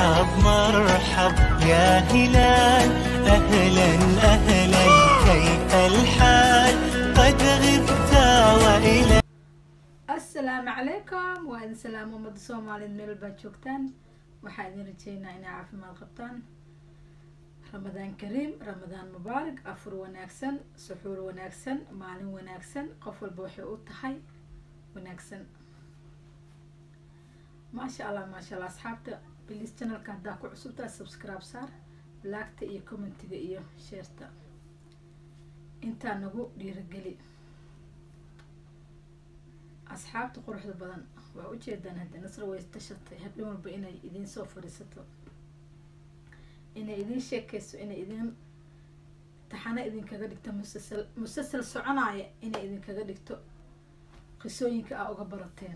مرحب مرحب يا هلال أهلا أهلا كيف الحال قد غبت وإلى asalaamu calaykum waa idin salaamo ummadda soomaaliyeed meel baad joogtaan waxaa idin rajeynaa inay caafimaad qabtaan ramadaan kariim ramadaan mubaarak afur wanaagsan suxuur wanaagsan maalin wanaagsan qof walba waxay u tahay wanaagsan maasha allah maasha allah asxaabta bilis channelka haddaa ku cusubtaa subscribe saar laagta iyo commentiga iyo sheerta intaa nagu dhiirageli asxaabta quruxda badan waa ujeedaan hadda nasra way tashatay habeen walba inay idiin soo fadhiisato inay idiin sheekeyso inay idiin taxano idinkaga dhigto musasal musasal soconaya inay idinkaga dhigto qisooyinka aa uga barateen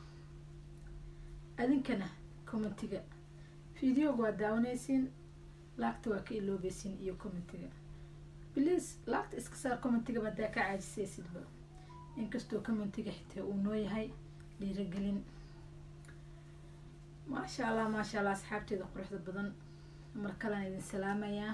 adinkana commentiga videoga waa daawanaysiin laagta waa ka iloobeysiin iyo commentiga please laagta iska saar commentiga badaa ka caajisaysidba inkastoo commentiga xitaa uu noo yahay dhiiragelin maasha allah maasha allah asxaabteeda quruxda badan mar kalean idin salaamayaa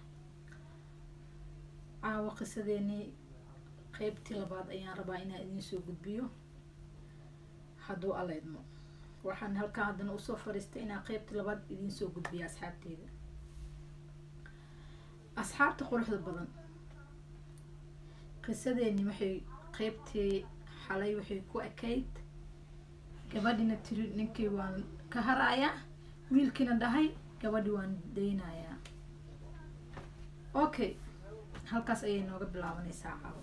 caawa qisadeenii qeybtii labaad ayaan rabaa inaan idiin soo gudbiyo hadduu alla idmo waxaan halkaan haddana usoo fadhiistay inaan qeybtii labaad idiin soo gudbiyo asxaabteeda asxaabta quruxda badan qisadeeni waxay qeybtii xalay waxay ku ekayd gabadhina tiri ninkii waan ka harayaa wiilkiina dhahay gabadhi waan daynayaa okay halkaas ayay nooga bilaabanaysaa caawo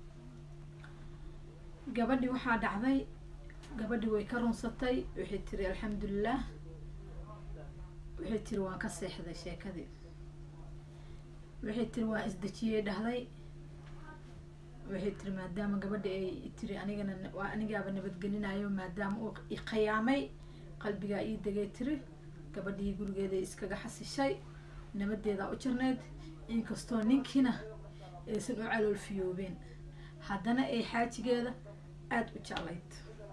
gabadhi waxaa dhacday gabadhi way ka runsatay waxay tiri alxamdulilah waxay tiri waan ka seexday sheekadii waxay tiri waan isdejiyey dhahday waxay tiri maadaama gabadha ay tiri anigana waa anigaaba nabadgelinayo maadaama uu iqiyaamay qalbigaa ii degay tiri gabadhii gurigeeda iskaga xasishay nabadeedaa u jirnayd inkastoo ninkiina aysan u caloolfiyoobeen haddana ay xaajigeeda aada u jeclayd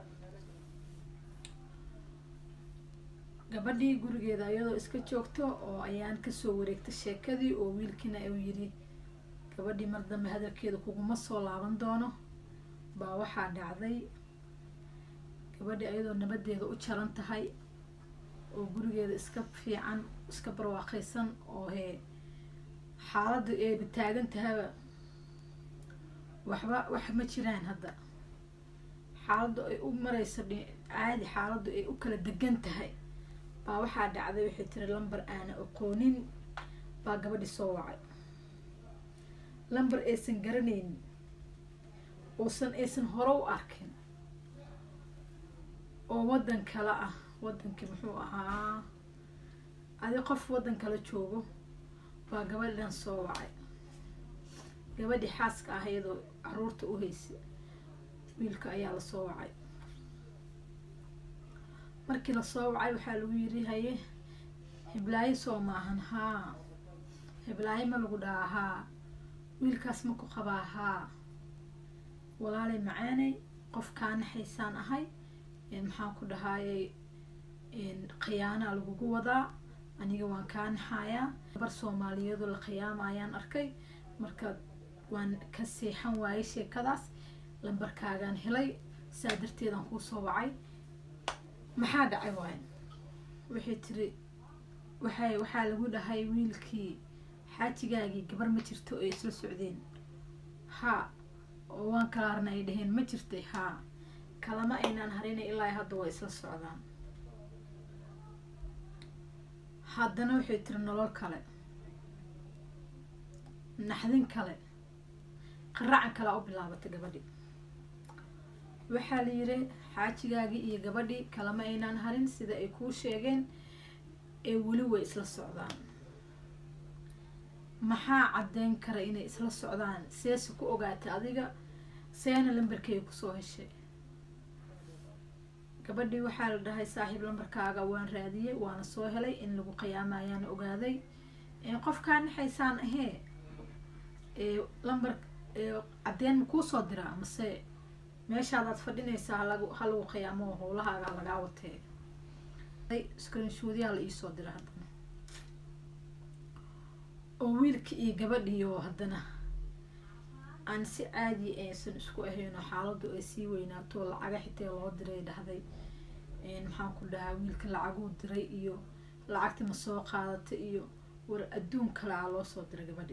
gabadhii gurigeeda iyadoo iska joogto oo ayaan kasoo wareegtay sheekadii oo wiilkiina uu yiri gabadhii mar dambe hadalkeeda kuguma soo laaban doono baa waxaa dhacday gabadhi ayadoo nabadeeda u jaran tahay oo gurigeeda iska fiican iska barwaaqaysan oo hee xaaladda eeba taagan tahaba waxba wax ma jiraan hadda xaaladdu ay u marayso caadi xaaladdu ay u kala degan tahay baa waxaa dhacday waxay tiri lamber aana aqoonin baa gabadhi soo wacay lamber aysan garanaynin uusan aysan hore u arkin oo waddan kale ah waddankii muxuu ahaa adi qof waddan kale joogo baa gabadhan soo wacay gabadhii xaaska ah iyadoo caruurta u haysa wiilka ayaa lasoo wacay markii lasoo wacay waxaa lagu yiri haye hiblaayo soo maahan haa hiblaayo ma lagu dhahaa haa wiilkaas ma ku qabaa haa walaalay macaanay qof kaa naxaysaan ahay maxaan ku dhahaayay khiyaanaa lagugu wadaa aniga waan kaa naxayaa gabar soomaaliyeedoo la khiyaamayaan arkay marka waan ka seexan waayay sheekadaas lambarkaagaan helay saa darteedaan kuu soo wacay maxaa dhacay waayan waxay tiri waxay waxaa lagu dhahay wiilkii xaajigaagii gabar ma jirto ay isla socdeen haa oo waan kala harna ay dhaheen ma jirtay haa kalama aynaan harinay ilaa hadda waa isla socdaan haddana waxay tiri nolol kale naxdin kale qaracan kalea u bilaabatay gabadhi waxaa la yiri xaajigaagii iyo gabadhii kalama aynaan harin sida ay kuu sheegeen ee weli way isla socdaan maxaa caddeyn kara inay isla socdaan seese ku ogaatay adiga seena lambarkeega kusoo heshay gabadhii waxaa la dhahay saaxiib lambarkaaga waan raadiyey waana soo helay in lagu qiyaamayaana ogaaday qofkaa naxaysaan ahee lambar caddeen ma kuusoo diraa mase meeshaadaad fadhinaysaa halagu ha lagu qiyaamo howlahaaga lagaa watee screenshoodyaa la iisoo dira haddana oo wiilka iyo gabadhiyo haddana aan si caadi aysan isku ahayno xaaladu ay sii weynaato lacaga xitaa loo diray dhahday maxaan ku dhahaa wiilka lacaguu diray iyo lacagti ma soo qaadata iyo war adduun kale aa loo soo diray gabadhi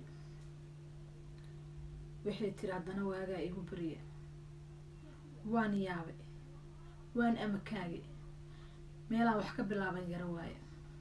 waxay tiri haddana waagaa igu beriya waan yaabe waan amakaage meelaan wax ka bilaaban yaro waayo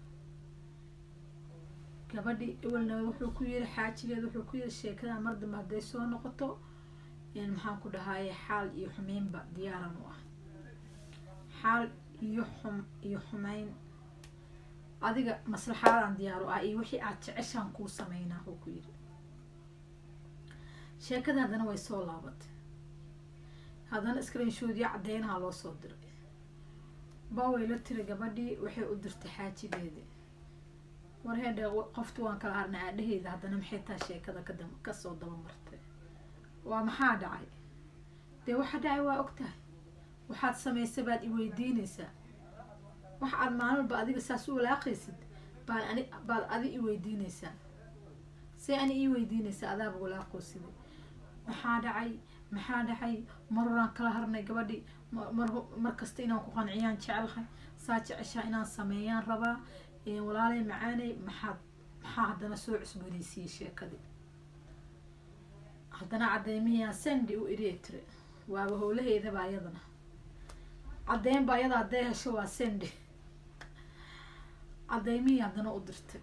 gabadhi ewelna wuxuu ku yiri xaajigeed wuxuu ku yiri sheekada mar dambe hadday soo noqoto maxaan ku dhahaaye xaal iyo xumeynba diyaaran u ah xaal iyo xum iyo xumeyn adiga maslaxaadaan diyaar u ah iyo wixii aad jeceshaan kuu sameynaa wuu ku yiri sheekada haddana way soo laabatay haddana screenshoodyo cadeynaha loo soo diray baway la tiri gabadhii waxay u dirtay xaajigeeda war heedhe qoftu waan kala harnay aadhaheyda haddana maxay taa sheekada kada kasoo daba martay waa maxaa dhacay dee waxa dhacay waa og tahay waxaad samaysa baad i weydiinaysaa wax aad maalinba adiga saas u walaaqaysid baan ani baad adi i weydiinaysaa see ani ii weydiinaysaa adaaba walaaqoosida maxaa dhacay maxaa dhacay mar horaan kala harnay gabadhi mar mar kasta inaan ku qanciyaan jecelahay saa jeceshaa inaan sameeyaan rabaa walaalay macaanay maxaad maxaa haddana soo cusboonaysiiyey sheekadii haddana caddeymihii sendi u iriya tiri waaba howlaheydaba ayadana caddeyn ba ayada hadday hesho waa sendi caddeymihii haddana u dirtay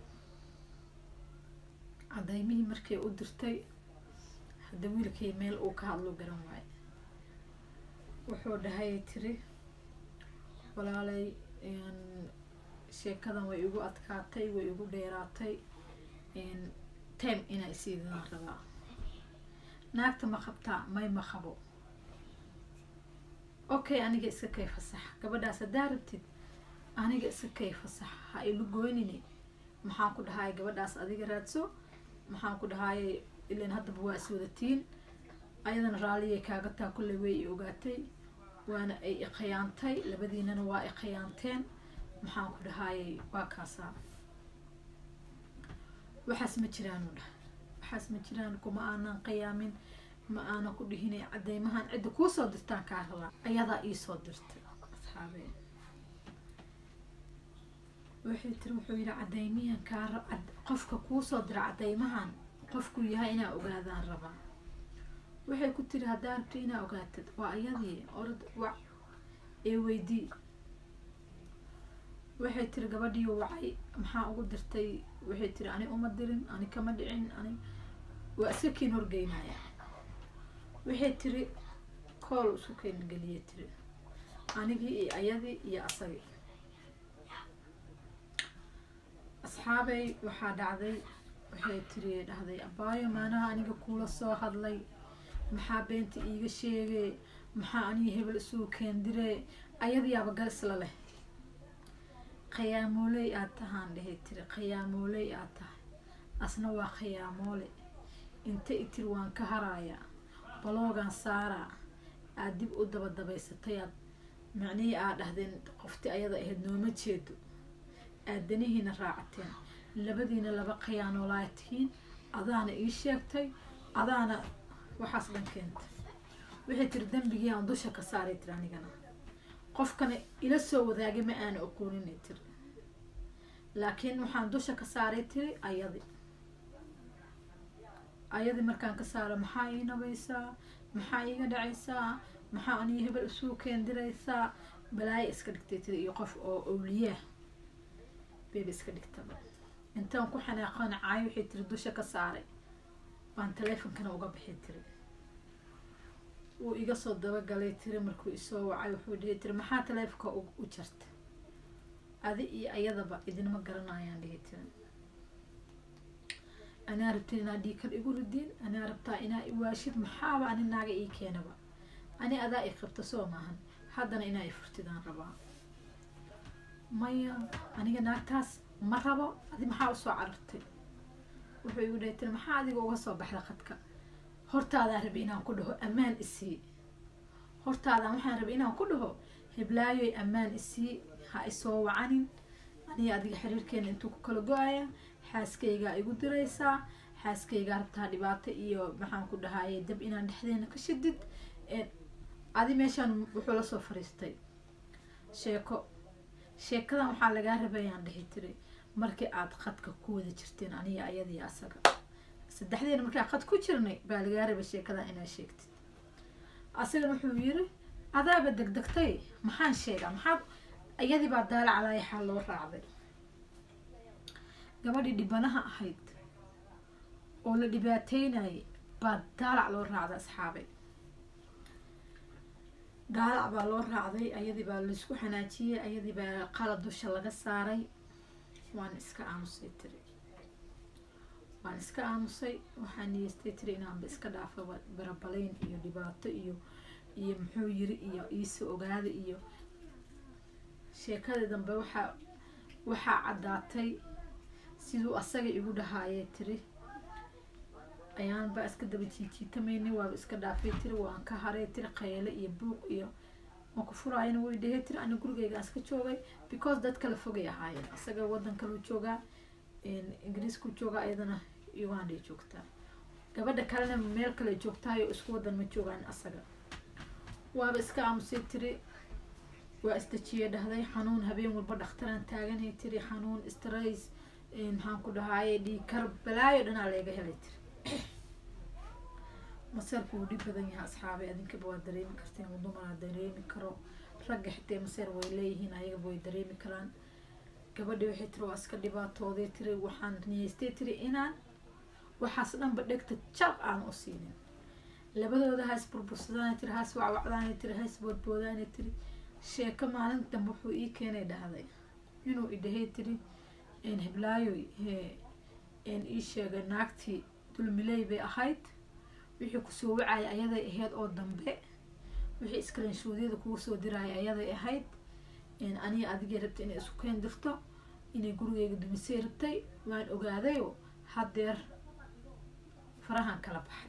caddeymihii markay u dirtay hadda wiilkay meel uu ka hadlo garan waayo wuxuu dhahay tiri walaalay sheekadan way igu adkaatay way igu dheeraatay time inaa isiidinaan rabaa naagta ma qabtaa may ma qabo okay aniga iska kay fasax gabadhaas haddaa rabtid aniga iska kay fasax ha ilu goynini maxaan ku dhahaay gabadhaas adiga raadso maxaan ku dhahaayay ilan haddaba waa is wadatiin ayadana raalliyay kaaga taa kulley way i ogaatay waana ay iqayaantay labadiinana waa iqayaanteen maxaan ku dhahaayay waa kaasaa waxaas ma jiraan u dhah waxaas ma jiraan kuma aanan qiyaamin ma aanan ku dhihinay cadeymahan cidda kuu soo dirtaan kaa rabaa ayadaa iisoo dirtay asxaabe waxay tiri wuxuu yidhi cadeymihan kaa ra qofka kuu soo dira cadeymahan qofkuu yahay inaa ogaadaan rabaa waxay ku tiri haddaa rabto inaa ogaatid waa ayadii orad wac ee weydii waxay tiri gabadhii wacay maxaa ugu dirtay waxay tiri ani uma dirin ani kama dhicin ani waa iska kiin horgeynaya waxay tiri kool isku keen geliye tiri anigii iyo ayadii iyo asagii asxaabay waxaa dhacday waxay tiri dhahday abaayo maanaha aniga kuula soo hadlay maxaa beenta iiga sheegay maxaa aniga hebel isugu keendire ayadiyaaba garisla leh khayaamooley aad tahaan dhehay tiri khayaamooley aad tahay asna waa khayaamoole inta i tiri waan ka harayaa baloogan saaraa aad dib u daba dabaysatay aad macnihii aad dhahdeen qofti ayada ahayd nooma jeedo aad danihiina raacateen labadiina laba khayaanoolaa tihiin adaana ii sheegtay adaana waxaas dhan keentay waxay tiri dembigii aan dusha ka saaray tiri anigana qofkana ila soo wadaagay ma aana oqooninay tiri laakiin waxaan dusha ka saaray tiri ayadi ayadii markaan ka saaro maxaa ii nabaysaa maxaa iiga dhacaysaa maxaa aniga hebel isugu keendiraysaa balaayo iska dhigtay tiri iyo qof oo owliyaa beeba iska dhigtaba intaan ku xanaaqana caay waxay tiri dusha ka saaray baan taleefonkana uga bixi tiri wuu iga soo dabagalay tiri markuu isoo wacay wuxuu dhihi tiri maxaa taleefonka u jarta adi iyo ayadaba idinma garanayaan dhihi tiri anaa rabtin inaa dhiikar igu ridiin anaa rabtaa inaa iwaashid maxaaba ani naaga ii keenaba ani adaa i qabta soo maahan haddana inaa i furtidaan rabaa maya aniga naagtaas ma rabo adi maxaa usoo carartay wuxuu igu dhahay tiri maxaa adiga uga soo baxda khadka hortaadaan rabi inaan ku dhaho ammaan isii hortaadaan waxaan rabay inaan ku dhaho heblaayoy ammaan isii ha isoo wacanin aniga adiga xiriirkeena intuu ku kala go-aya xaaskaygaa igu diraysaa xaaskaygaa rabtaa dhibaato iyo maxaan ku dhahaye dab inaan dhexdeena ka shidid adi meeshaan wuxuu lasoo fariistay sheeko sheekadan waxaa lagaa rabayaan dhihi tiri markii aada qadka ku wada jirteen aniga ayadii asaga saddexdeena markaa qad ku jirnay baa lagaa rabay sheekadan inaad sheegtid asagana wuxuu yiri adaaba degdegtay maxaan sheegaa maxaad iyadii baa daala calaayaxaa loo raacday gabadhii dhibanaha ahayd oo la dhibaateynayay baa daalac loo raacday asxaabay daalac baa loo raacday ayadii baa laisku xanaajiyey ayadii baa qalad dusha laga saaray waan iska aamusay tiri waan iska aamusay waxaa niyeystay tiri inaanba iska dhaafa barabalayn iyo dhibaato iyo iyo muxuu yiri iyo iisa ogaada iyo sheekadii dambe waxaa waxaa caddaatay siduu asaga igu dhahaayee tiri ayaanba iska daba jiijiitamaynay waaba iska dhaafay tiri waan ka haray tiri qayle iyo buuq iyo maku furaayana way dhehey tiri ani gurigeygaan iska joogay because dad kala fogay ahaayeen isaga wadan kaluu joogaa ingiriisku joogaa iyadana uganday joogtaa gabadha kalena meel kale joogtaayo isku wadan ma joogaan asaga waaba iska aamusay tiri waa isdajiye dhahday xanuun habeen walba dhakhtaraan taaganay tiri xanuun strays maxaan ku dhahaaye dhiikar balaayo dhanaa leega helay tiri maseerku wuu dhib badan yahay asxaabay adinkaba waa dareemi karteen dumaraa dareemi karo ragga xitee maseer way leeyihiin ayagaba way dareemi karaan gabadhi waxay tiri waa iska dhibaatooday tiri waxaan niyeystay tiri inaan waxaas dhanba dhegta jar aan u siinin labadooda hays burbursadaan tiri hays wacwacdaan tiri hays boodboodaana tiri sheeko maalin dambe wuxuu ii keenay dhahday inuu idhahay tiri heblaayo ii sheegay naagtii dulmiley bay ahayd wixii kusoo wacaya ayaday ahayd oo dambe wixii iskalanshuudyada kugu soo diraya ayaday ahayd aniga adigay rabtay inay isku keen dirto inay gurigeyga dumisay rabtay waan ogaadayo haddeer farahan kala baxay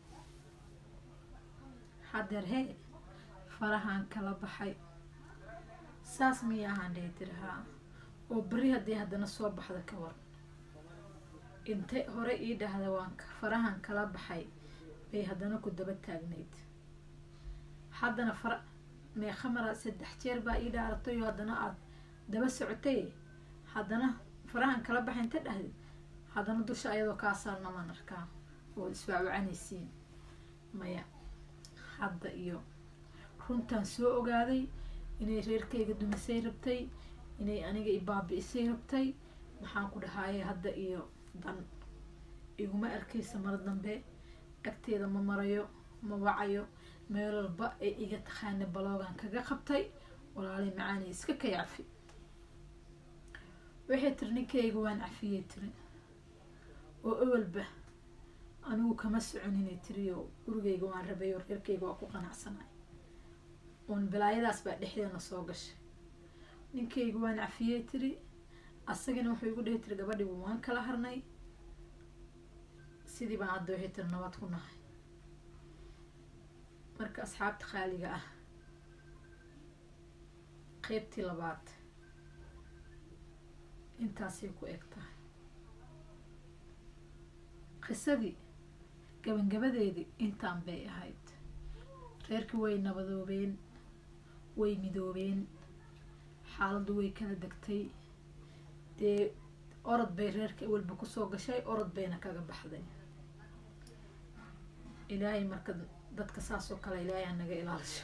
haddeer hee farahan kala baxay saas miya ahaan dhihi tiri haa oo beri haddii haddana soo baxda ka war intay hore ii dhahda waan farahan kala baxay bay haddana ku daba taagnayd haddana fara meekhamara saddex jeer baa ii dhaaratay oo haddana aada daba socotay haddana farahan kala baxay inta dhahdid haddana dusha ayadoo kaa saarnamaan arkaa oo iswacwacanaysiin maya hadda iyo runtaan soo ogaaday inay reerkayga dumisay rabtay inay aniga i baabi'isay rabtay maxaan ku dhahaaye hadda iyo dan iguma arkaysa mar dambe agteeda ma marayo ma wacayo meel walba ay iga taqaana baloogan kaga qabtay walaalay macaani iska kay cafi waxay tiri ninkayga waan cafiyey tiri oo ewelba anigu kama soconinay tiri oo gurigayga waan rabay oo reerkayga waa ku qanacsanay uun balaayadaas baa dhexdeena soo gashay ninkayga waan cafiyey tiri asagana wuxuu igu dhihi tiri gabadhiibu waan kala harnay sidii baan hadda waxay tiri nabad ku nahay marka asxaabta qaaliga ah qeybtii labaad intaasay ku eg tahay qisadii gabagabadeedii intaan bay ahayd reerkii way nabadoobeen way midoobeen xaaladdu way kala degtay dee orod bay reerka walba kusoo gashay orod bayna kaga baxday ilaahay marka dadka saas oo kale ilaahay anaga ilaalisho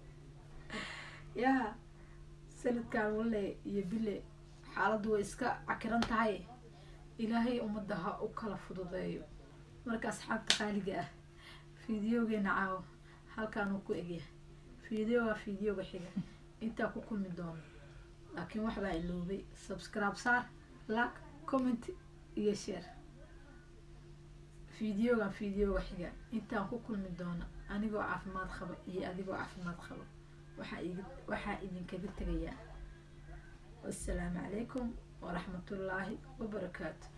yaa sanadkan walle iyo bile xaaladdu way iska cakiran tahay ilaahay ummadda ha u kala fududeeyo marka asxaabta qaaliga ah fideogeena caawo halkaan uu ku egyahay fideoga fideoga xiga intaa ku kulmi doono laakiin waxbaa iloobay subscribe saar like comment iyo share fideogan fideoga xiga intaan ku kulmi doono anigoo caafimaad qaba iyo adigoo caafimaad qaba waxaa igi waxaa idinkaga tegayaa wassalaamu calaykum waraxmatullaahi wabarakaatu